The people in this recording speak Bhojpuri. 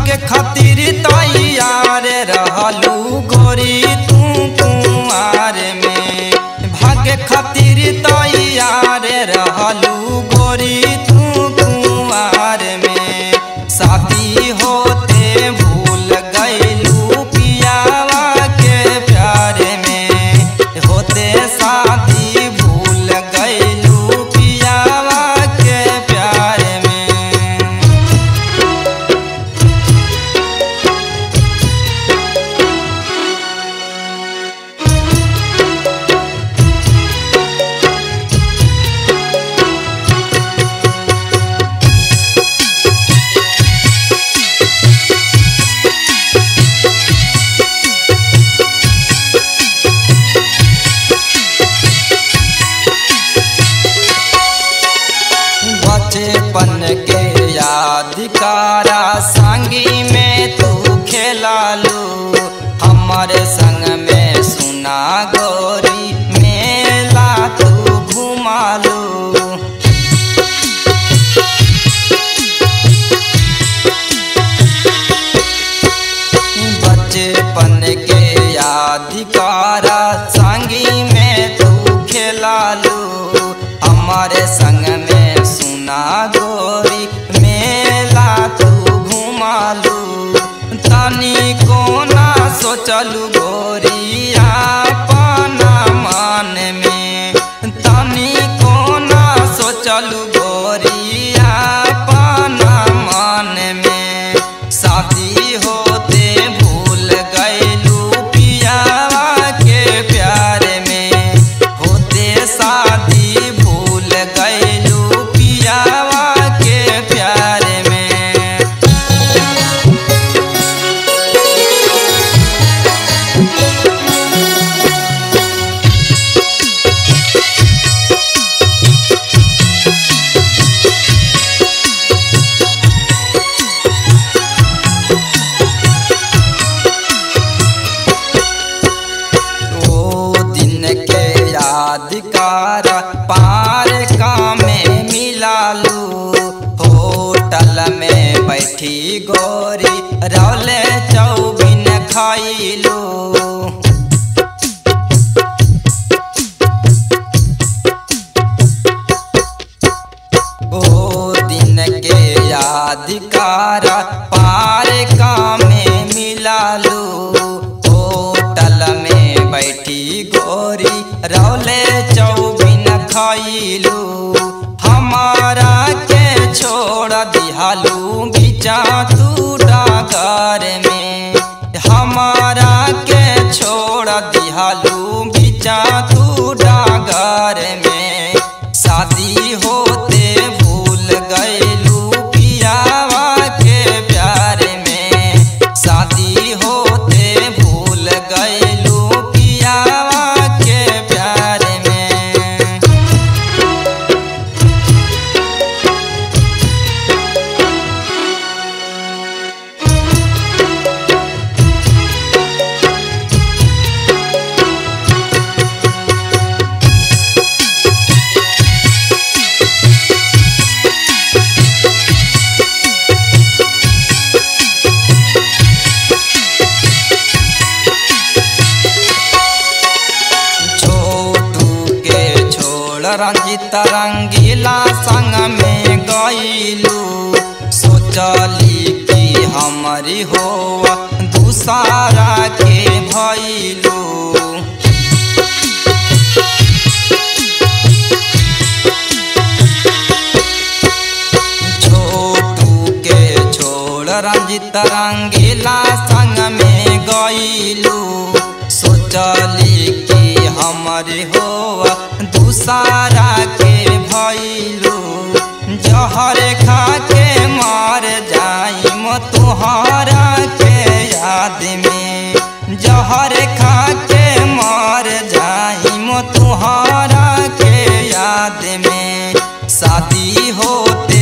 भाग्य खातिर तैयार रहलू गोरी तू कुआर में भाग्य खातिर तैयार रहलू गोरी तू कुआर में शादी होते भूल गईलू पियावा के प्यार में होते शादी भूल गईलू पियावा के प्यार में बचपन के यादगारा संगी में तू खेलालू हमारे संग में सुना गोरी मेला तू घुमालू बचपन के यादगारा संगी में तू खेलालू हमारे संग में सुना गोरी मेला तू घुमालू तनी कोना सोचलू गोरी अपना मन में तनी कोना सोचलू गोरी अपना मन में शादी होते भूल गईलू पियावा के प्यार में होते शादी भूल गईलू पियावा के प्यार में ओ दिन के यादगार पार का में मिलालू होटल में बैठी गोरी रौले चौबिन खाइलू ओ दिन के यादगार पार का में मिलालू होटल में बैठी गोरी रौले चौबिन खाइलू हमारा के छोड़ दिहालू बिचा तू डागर में हमारा के छोड़ दिहालू बिचा तू डागर में शादी होते भूल गईलू पियावा के प्यार में शादी होते भूल गईलू पियावा के प्यार में छोटू के छोड़ रंजित रंगीला संग में गईलू सोचली कि हमारी हो दूसरा के भइलू छोटू के छोड़ रंजित रंगीला संग में गईलू सोचली कि हमारे हो दूसरा के भइलू जहर खा के मार जाई मो तुहरा के याद में जहर खा के मार जाई मो तुहरा के याद में शादी होते